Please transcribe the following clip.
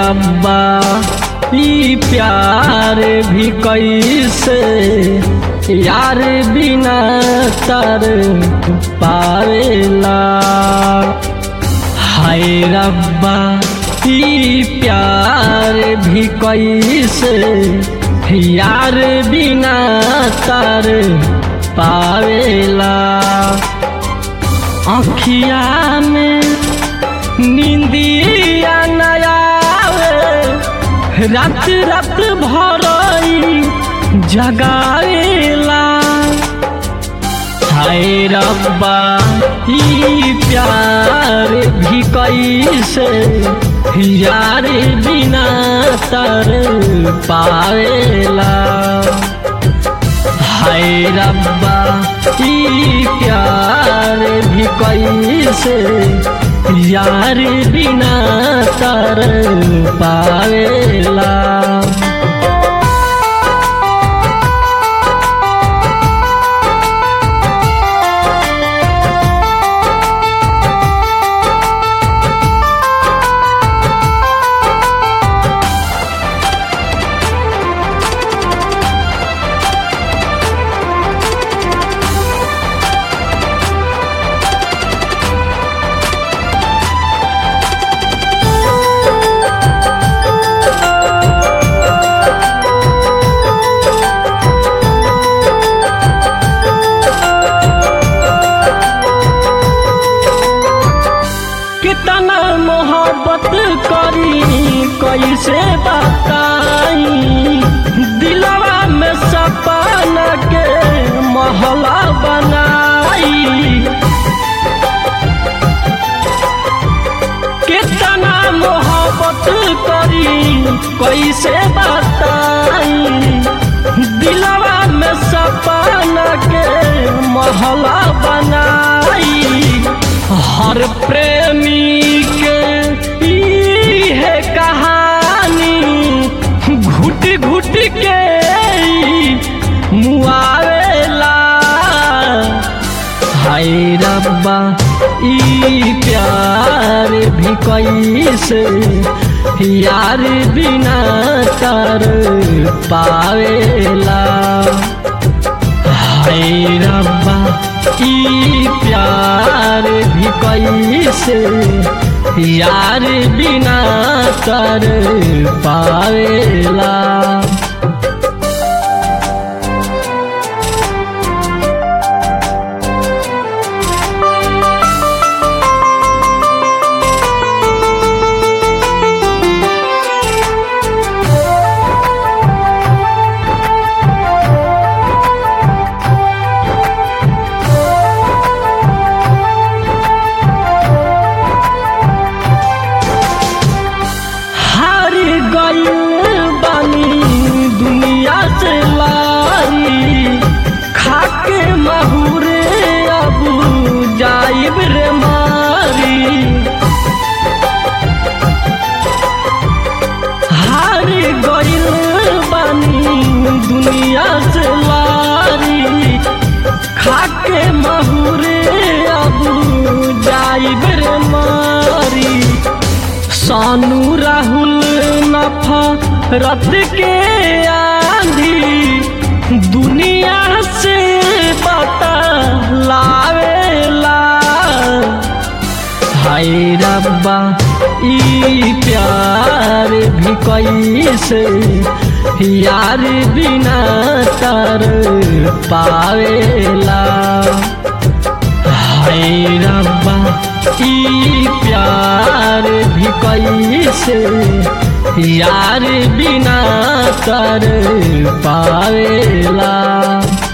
रब्बा ई प्यार भी कैसे यार बिना तर पावेला हाय रब्बा ई प्यार भी कैसे यार बिना तर पावेला अखिया में निंदिया नयावे रात रात भरई जगावेला हाय रब्बा ई प्यार भी कैसे यार बिना तर पावेला हाय रब्बा ई प्यार भी कैसे यार बिना तर पावेला कितना मोहब्बत करी कैसे बताई दिलवा में सपना के महला बनाई कितना मोहब्बत करी कैसे बताई दिलवा में सपना के महला बनाई हर प्रेमी के ई है कहानी घुट घुट के मुआवेला हाय रब्बा ई प्यार भी कैसे यार बिना तर पावेला हाय रब्बा ई प्यार भी कैसे यार बिना कर पावेला हार गइल बानी दुनिया से लाई खाके महुरे अब जाइब रे मारी हार गइल बानी दुनिया से लाई खाके महुरे अब जाइब रे मारी सानू राहुल नफा रत के आंधी दुनिया से पता लावेला हाय रब्बा ई प्यार भी कैसे यार बिना तर पावेला हाय रब्बा ई प्यार भी कैसे यार बिना कर पावेला